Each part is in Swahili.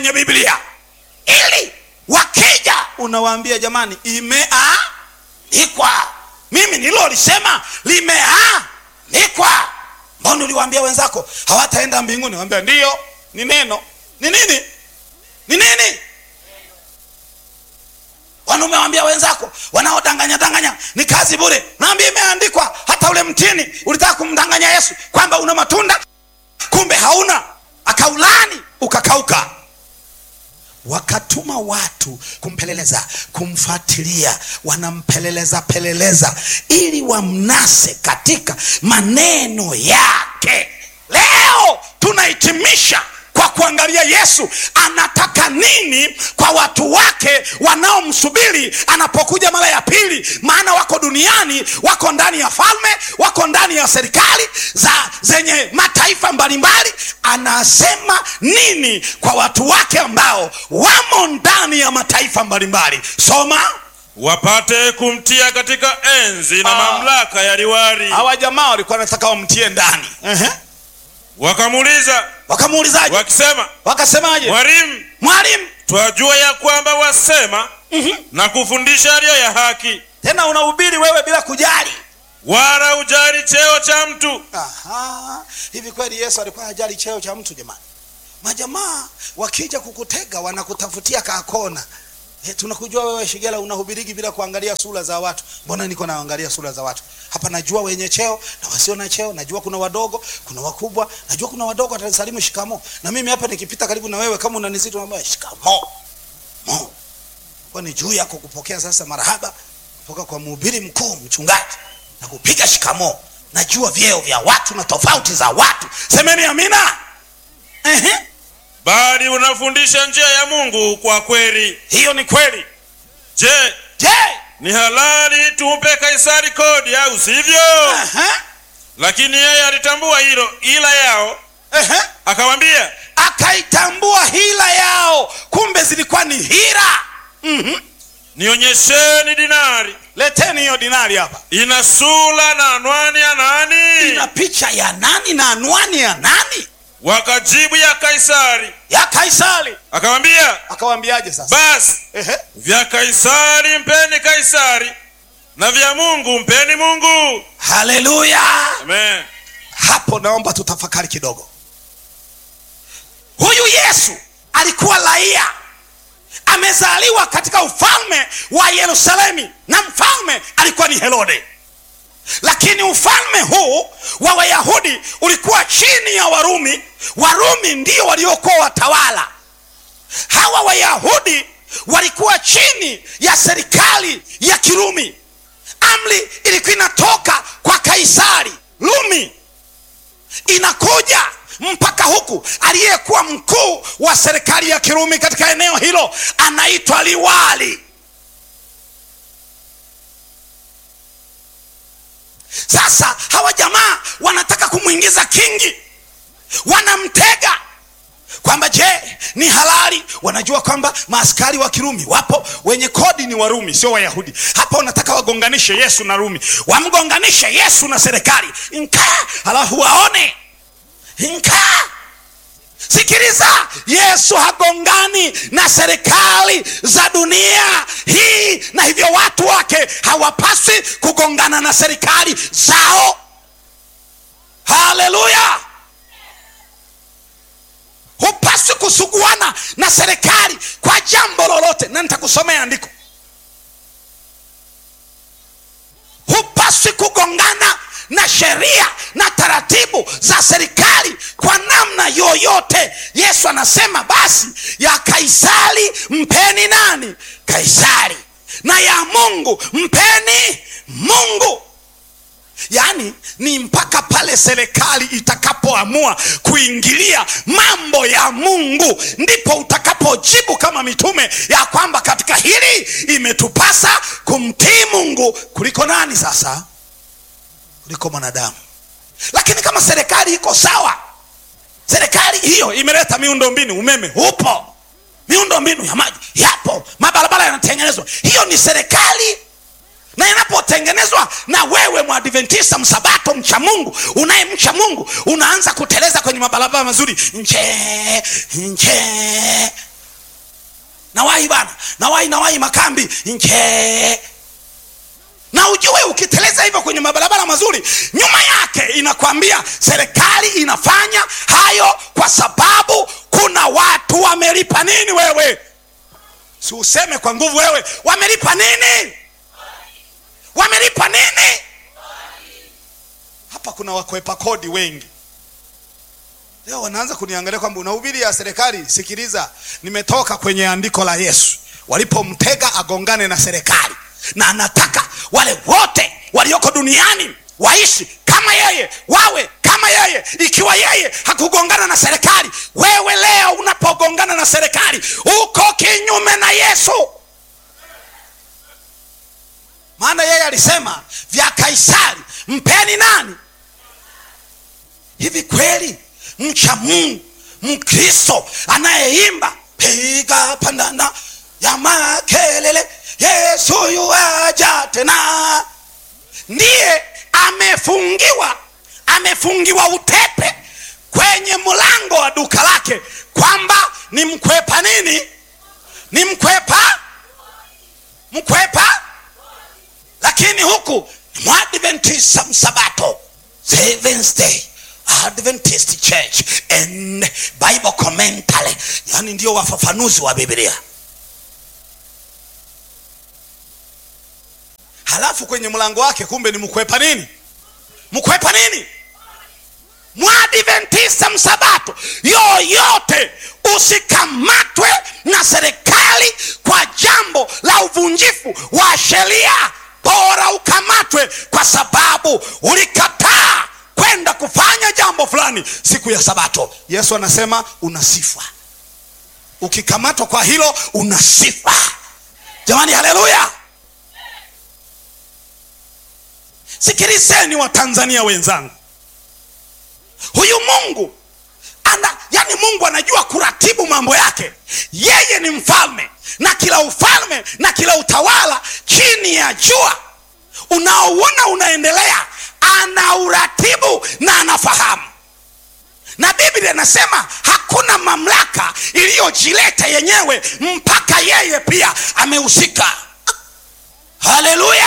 kwenye biblia ili wakija unawaambia jamani imeandikwa mimi nilolisema limeandikwa mbona uliwaambia wenzako hawataenda mbinguni wambia ndiyo ni neno ni nini ni nini Bwana umewambia wenzako wanaodanganya danganya ni kazi bure. Naambia imeandikwa, hata ule mtini ulitaka kumdanganya Yesu kwamba una matunda, kumbe hauna, akaulani ukakauka. Wakatuma watu kumpeleleza, kumfuatilia, wanampeleleza peleleza ili wamnase katika maneno yake. Leo tunahitimisha kwa kuangalia Yesu anataka nini kwa watu wake wanaomsubiri anapokuja mara ya pili, maana wako duniani, wako ndani ya falme, wako ndani ya serikali za zenye mataifa mbalimbali. Anasema nini kwa watu wake ambao wamo ndani ya mataifa mbalimbali? Soma. wapate kumtia katika enzi na Ah. mamlaka ya liwali. Hawa jamaa walikuwa wanataka wamtie ndani. Ehe. Wakamuuliza Wakamuulizaje? wakisema, Wakasemaje? Mwalimu, Mwalimu, twajua ya kwamba wasema na kufundisha yaliyo ya haki, tena unahubiri wewe bila kujali wala ujali cheo cha mtu. Aha, hivi kweli Yesu alikuwa hajali cheo cha mtu jamani? Majamaa wakija kukutega wanakutafutia kakona. E, tunakujua wewe Shigela unahubiriki bila kuangalia sura za watu. Mbona niko naangalia sura za watu? Hapa najua wenye cheo na wasio na cheo, najua kuna wadogo, kuna wakubwa, najua kuna wadogo watanisalimu shikamo. Na mimi hapa nikipita karibu na wewe kama unanizidi unaambia shikamo. Mo. Kwa ni juu yako kupokea sasa marahaba kutoka kwa mhubiri mkuu mchungaji na kupiga shikamo. Najua vyeo vya watu na tofauti za watu. Semeni amina. Ehe. bali unafundisha njia ya Mungu kwa kweli. Hiyo ni kweli. Je, Je, ni halali tumpe Kaisari kodi au sivyo? Ehe. Lakini yeye alitambua hilo ila yao, Ehe. akawambia, akaitambua hila yao, kumbe zilikuwa ni hila. Mhm. nionyesheni dinari, Leteni hiyo dinari hapa, ina sura na anwani ya nani? ina picha ya nani na anwani ya nani? Wakajibu, ya Kaisari. Ya Kaisari. Akawambia, Akawaambiaje sasa? basi Ehe. vya Kaisari mpeni Kaisari, na vya Mungu mpeni Mungu. Haleluya. Amen. Hapo naomba tutafakari kidogo. Huyu Yesu alikuwa raia, amezaliwa katika ufalme wa Yerusalemu, na mfalme alikuwa ni Herode. Lakini ufalme huu wa Wayahudi ulikuwa chini ya Warumi. Warumi ndio waliokuwa watawala. Hawa Wayahudi walikuwa chini ya serikali ya Kirumi. Amri ilikuwa inatoka kwa Kaisari Rumi, inakuja mpaka huku. Aliyekuwa mkuu wa serikali ya Kirumi katika eneo hilo anaitwa liwali. Sasa hawa jamaa wanataka kumwingiza kingi, wanamtega kwamba je, ni halali? Wanajua kwamba maaskari wa Kirumi wapo, wenye kodi ni Warumi, sio Wayahudi. Hapa wanataka wagonganishe Yesu na Rumi, wamgonganishe Yesu na serikali nkaa, halafu waone nkaa. Sikiliza, Yesu hagongani na serikali za dunia hii, na hivyo watu wake hawapaswi kugongana na serikali zao. Haleluya! hupaswi kusuguana na serikali kwa jambo lolote, na nitakusomea andiko. Hupaswi kugongana na sheria na taratibu za serikali kwa namna yoyote. Yesu anasema basi, ya Kaisari mpeni nani? Kaisari, na ya Mungu mpeni Mungu. Yaani ni mpaka pale serikali itakapoamua kuingilia mambo ya Mungu ndipo utakapojibu kama mitume ya kwamba katika hili imetupasa kumtii Mungu kuliko nani? Sasa kuliko mwanadamu. Lakini kama serikali iko sawa, serikali hiyo imeleta miundo mbinu, umeme upo, miundo mbinu ya maji yapo, mabarabara yanatengenezwa, hiyo ni serikali na inapotengenezwa na wewe mwadventista msabato mcha mungu unayemcha mungu unaanza kuteleza kwenye mabarabara mazuri nje nje nawahi bana nawahi nawahi makambi nje na ujue ukiteleza hivyo kwenye mabarabara mazuri nyuma yake inakwambia serikali inafanya hayo kwa sababu kuna watu wamelipa nini wewe si useme kwa nguvu wewe wamelipa nini wamelipa nini hapa kuna wakwepa kodi wengi leo wanaanza kuniangalia kwamba unahubiri ya serikali sikiliza nimetoka kwenye andiko la yesu walipomtega agongane na serikali na anataka wale wote walioko duniani waishi kama yeye wawe kama yeye ikiwa yeye hakugongana na serikali wewe leo unapogongana na serikali uko kinyume na yesu maana yeye alisema vya kaisari mpeni nani hivi kweli mcha mungu mkristo anayeimba piga pandana ya makelele yesu yuaja tena ndiye amefungiwa amefungiwa utepe kwenye mlango wa duka lake kwamba ni mkwepa nini ni mkwepa mkwepa lakini huku ni mwadventista msabato Seventh day adventist church and bible commentary yani ndio wafafanuzi wa biblia halafu kwenye mlango wake kumbe ni mkwepa nini mkwepa nini mwadventista msabato yoyote usikamatwe na serikali kwa jambo la uvunjifu wa sheria bora ukamatwe kwa sababu ulikataa kwenda kufanya jambo fulani siku ya sabato yesu anasema una sifa ukikamatwa kwa hilo una sifa jamani haleluya sikilizeni watanzania wenzangu huyu mungu ana yani mungu anajua kuratibu mambo yake yeye ni mfalme na kila ufalme na kila utawala chini ya jua unaouona unaendelea ana uratibu na anafahamu na biblia inasema hakuna mamlaka iliyojileta yenyewe mpaka yeye pia amehusika haleluya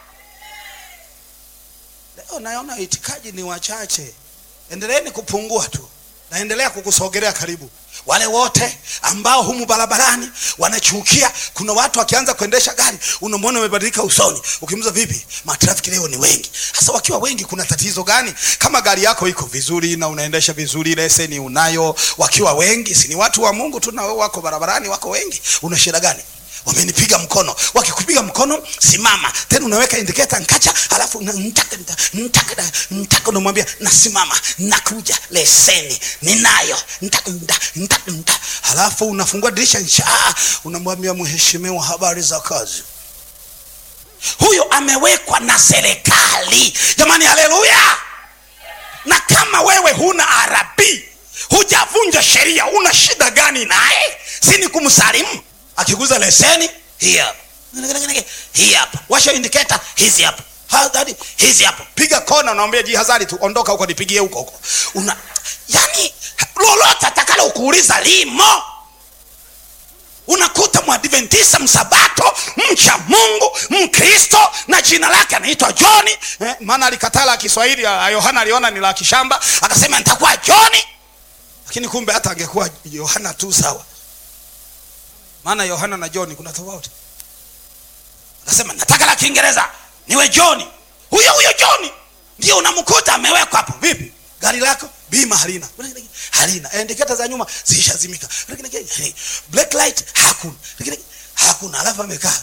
leo naona itikaji ni wachache endeleeni kupungua tu naendelea kukusogelea karibu wale wote ambao humu barabarani wanachukia kuna watu wakianza kuendesha gari unamwona umebadilika usoni ukimuza vipi matrafiki leo ni wengi sasa wakiwa wengi kuna tatizo gani kama gari yako iko vizuri na unaendesha vizuri leseni unayo wakiwa wengi si ni watu wa mungu tu na wewe wako barabarani wako wengi una shida gani wamenipiga mkono wakikupiga mkono simama tena unaweka indiketa nkacha alafu na- ntaka nta- ntaka na- ntaka unamwambia nasimama nakuja leseni ninayo ntaka nta- ntaka nta. halafu unafungua dirisha nsha unamwambia mheshimiwa habari za kazi huyo amewekwa na serikali jamani haleluya na kama wewe huna arabi hujavunja sheria una shida gani naye si ni kumsalimu akiguza leseni hii hapa hii hapa washa indiketa hizi hapa hadhari hizi hapa piga kona unaambia jihadhari tu ondoka huko nipigie huko huko una yani lolote atakalo kuuliza limo unakuta mwadventisa msabato mcha mungu mkristo na jina lake anaitwa joni eh, maana alikataa la kiswahili ya yohana aliona ni la kishamba akasema nitakuwa joni lakini kumbe hata angekuwa yohana tu sawa maana yohana na joni kuna tofauti akasema nataka la kiingereza niwe joni huyo huyo joni ndio unamkuta amewekwa hapo vipi gari lako bima halina halina indiketa za nyuma zishazimika black light hakuna hakuna alafu amekaa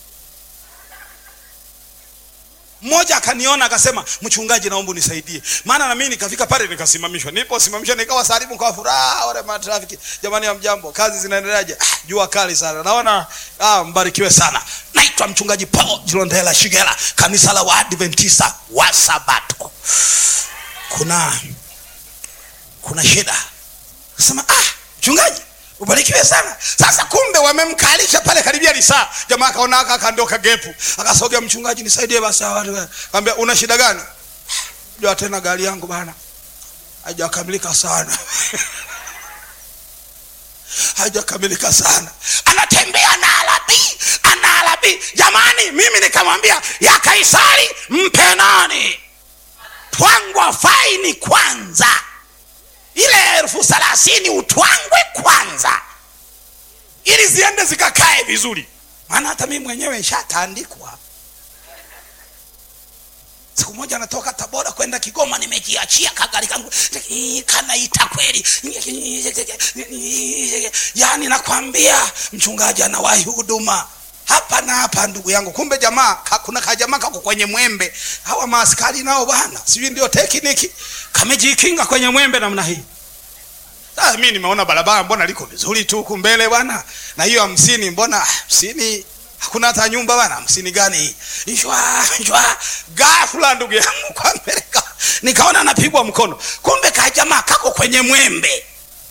mmoja akaniona akasema mchungaji naomba unisaidie maana na mimi nikafika pale nikasimamishwa niposimamishwa nikawa salimu kwa furaha wale matrafiki jamani ya mjambo kazi zinaendeleaje ah, jua kali sana naona ah, mbarikiwe sana naitwa mchungaji paul jilondela shigela kanisa la waadventista wa sabato kuna kuna shida kasema ah mchungaji ubarikiwe sana sasa kumbe wamemkalisha pale karibia lisaa jamaa akaona aka akandoka gepu akasogea mchungaji nisaidie basi hawa watu." kaambia una shida gani jua tena gari yangu bana haijakamilika sana hajakamilika sana anatembea na alabii ana alabii jamani mimi nikamwambia ya kaisari mpe nani twangwa faini kwanza ile elfu thelathini utwangwe kwanza ili ziende zikakae vizuri maana hata mimi mwenyewe nshataandikwa siku moja natoka tabora kwenda kigoma nimejiachia kagari kangu kanaita kweli yaani nakwambia mchungaji anawahi huduma hapa na hapa ndugu yangu kumbe jamaa ka, kuna kajamaa kako kwenye mwembe hawa maaskari nao bana sijui ndio tekniki kamejikinga kwenye mwembe namna hii sasa mi nimeona barabara mbona liko vizuri tu huku mbele bwana na hiyo hamsini mbona hamsini hakuna hata nyumba bana hamsini gani hii shwa shwa ghafla ndugu yangu kwa mbele ka- nikaona napigwa mkono kumbe kajamaa kako kwenye mwembe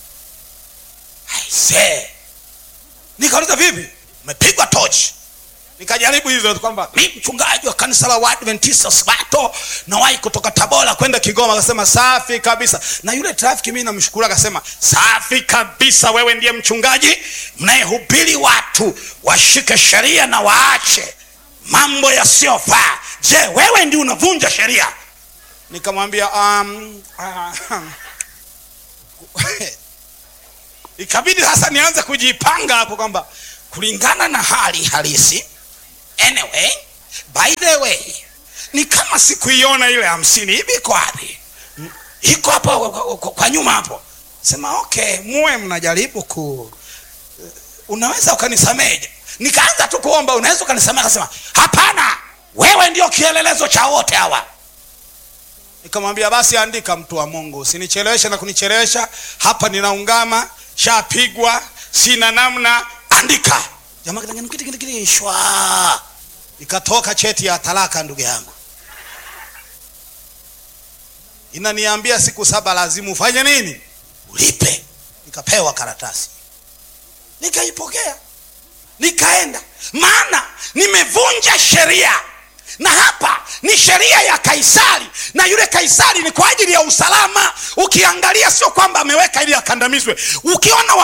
aise nikauliza vipi umepigwa tochi nikajaribu hivyo kwamba mi mchungaji wa kanisa la Waadventista Sabato nawahi kutoka Tabora kwenda Kigoma. Akasema safi kabisa, na yule trafiki mimi namshukuru, akasema safi kabisa, wewe ndiye mchungaji mnayehubiri watu washike sheria na waache mambo yasiyofaa. Je, wewe ndio unavunja sheria? Nikamwambia um, um, ikabidi sasa nianze kujipanga hapo kwamba kulingana na hali halisi anyway by the way ni kama sikuiona ile hamsini hivi iko wapi Mm, iko hapo kwa- kwa- kwa nyuma hapo sema okay muwe mnajaribu ku unaweza ukanisameje nikaanza tu kuomba unaweza ukanisamehe akasema hapana wewe ndio kielelezo cha wote hawa nikamwambia basi andika mtu wa mungu usinicheleweshe na kunichelewesha hapa ninaungama shapigwa sina namna andika jamaa kitangani kiti kiti kiti shwa ikatoka cheti ya talaka ndugu yangu inaniambia siku saba lazima ufanye nini ulipe nikapewa karatasi nikaipokea nikaenda maana nimevunja sheria na hapa ni sheria ya kaisari na yule kaisari ni kwa ajili ya usalama ukiangalia sio kwamba ameweka ili akandamizwe ukiona